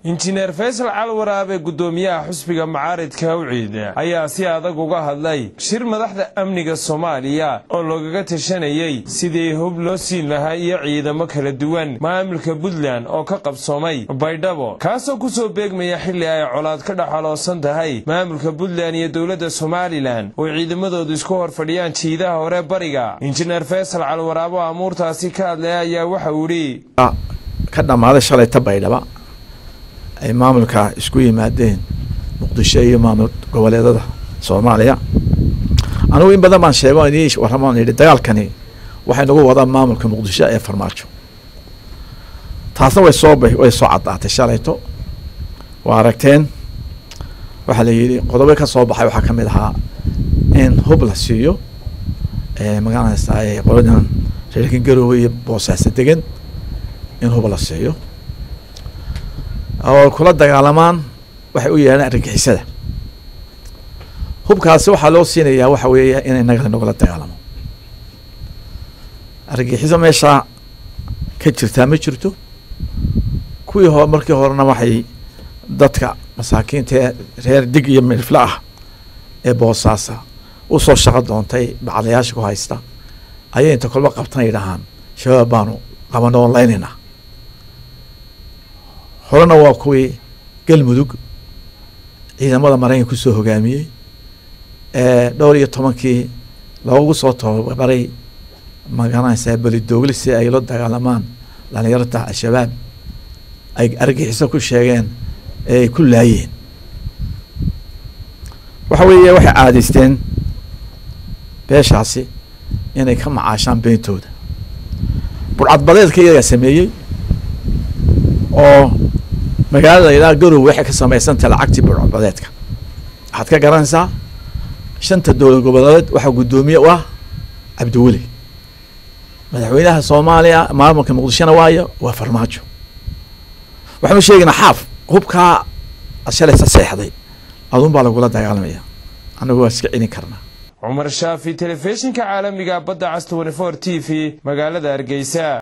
injineer faysal calwaraabe guddoomiyaha xusbiga macaaridka awciid ayaa si adag uga hadlay shir madaxda amniga soomaaliya oo loogaga tashanayey sidii hub loo siin lahaa iyo ciidamo kala duwan maamulka puntland oo ka qabsoomay baydhabo kaasoo ku soo beegmaya xilli ay colaad ka dhexaloosan tahay maamulka puntland iyo dowladda somalilan oo ciidamadoodu isku hor fadhiyaan jiidaha hore bariga injineer faysal calwaraabo amuurtaasi ka hadlaya ayaa waxa uu idhi ka dhammaaday shalayta baydhaba ay maamulka isku yimaadeen muqdisho iyo maamul goboleedada soomaaliya anigu in badan baan sheego inii warramaan yidhi dagaalkani waxay nagu wadaan maamulka muqdisho ee farmaajo taasna way soo way soo caddaatay shalayto waa aragteen waxaa la yidhi qodobo ka soo baxay waxaa ka mid ahaa in hub la siiyo magaranaysa qoladan reerkan garoowe iyo boosaaso degan in hub la siiyo oo kula dagaalamaan waxay u yeehaan argagixisada hubkaasi waxaa loo siinayaa waxa weeya in inaga nagula dagaalamo argagixiso meeshaa ka jirtaa ma jirto kuwii hore markii horena waxay dadka masaakiinta ee reer dig iyo milfle ah ee boosaasa usoo shaqo doontay bacdayaasha ku haysta ayay inta kolba qabtan ay dhahaan shabaab baanu qabano oo laynayna horena waa kuwii galmudug ciidamada maraykanka kusoo hogaamiyey dhowr iyo tobankii loogu soo tababaray magaranaysaa belidoogli si ay la dagaalamaan dhalinyarta al-shabaab ay argixiso ku sheegeen ee ay ku laayeen waxa weeye waxay caadaysteen beeshaasi inay ka macaashaan beentooda burcadbadeedka iyagaa sameeyey oo magaalada ilaa garow waxay ka samaysantaha lacagtii burcadbadeedka waxaad ka garanaysaa shanta dowlad goboleed waxaa guddoomiye u ah cabdiweli madaxweynaha soomaaliya maamulka muqdishona waayo waa farmaajo waxaanu sheegaynaa xaaf hubkaa shalaysa seexday adun baa lagula dagaalamaya annagu waa iska celin karnaa cumar shaafi telefishinka caalamiga badda cas t t v magaalada hargeysa